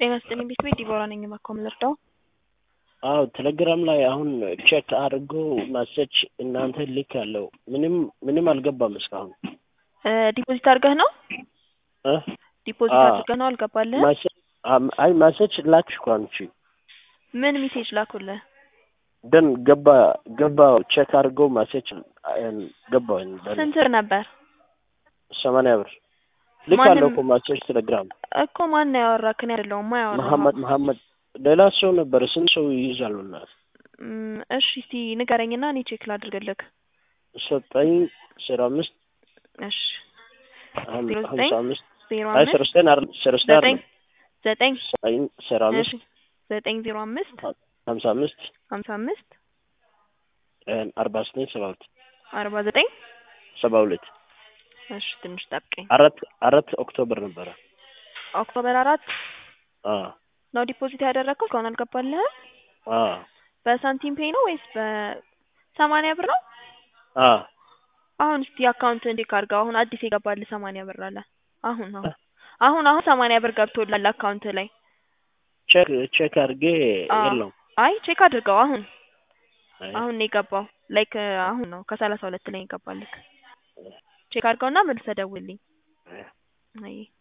ጤና ይስጥልኝ ቤት ቤት ዲቦራ ነኝ። እባክዎ ምን ልርዳው? አዎ ቴሌግራም ላይ አሁን ቼክ አድርጎ ማሰች እናንተ ልክ ያለው ምንም ምንም አልገባም እስካሁን ዲፖዚት አድርገህ ነው? እ ዲፖዚት አዎ። አድርገህ ነው አልገባልህም? ማሰ- አም- አይ ማሰች ላክሽ እኮ አንቺ ምን ሜሴጅ ላኩልህ? ደን ገባ ገባ ቼክ አድርጎ ማሰች ገባ ስንት ብር ነበር? ሰማንያ ብር ልክ ማንም- አለው እኮ ማሰች ቴሌግራም እኮ ማን ነው ያወራክ? እኔ አይደለሁም ማ ያወራህ? መሐመድ መሐመድ ሌላ ሰው ነበረ ስንት ሰው ይይዛሉ እና እም፣ እሺ እስቲ ንገረኝና እኔ ቼክ ላድርግልክ። ሰጠኝ አስራ አምስት እሺ ሀም- ዜሮ ሀምሳ ዘጠኝ አምስት ዜሮ አይ አምስት ሰረስተን አይደል ሰረስተን ዘጠኝ አይደል ዘጠኝ ዘጠኝ አስራ እሺ አምስት ዘጠኝ ዜሮ አምስት ሀምሳ አምስት ሀምሳ አምስት አርባ ዘጠኝ ሰባ ሁለት አርባ ዘጠኝ ሰባ ሁለት እሺ ትንሽ ጠብቀኝ። አራት አራት ኦክቶበር ነበረ። ኦክቶበር አራት አ ነው ዲፖዚት ያደረግከው? እስካሁን አልገባልህም? አ በሳንቲም ፔይ ነው ወይስ በሰማንያ ብር ነው? አ አሁን እስቲ አካውንት እንዴት አድርገው አሁን አዲስ የገባልህ ሰማንያ ብር አለ። አሁን አሁን አሁን አሁን ሰማንያ ብር ገብቶላል አካውንት ላይ። ቼክ ቼክ አድርጌ አዎ። የለውም። አይ ቼክ አድርገው አሁን አይ አሁን ነው የገባው። ላይክ አሁን ነው ከሰላሳ ሁለት ላይ የገባልክ። ቼክ አድርገውና መልሰህ ደውልልኝ። አይ አይ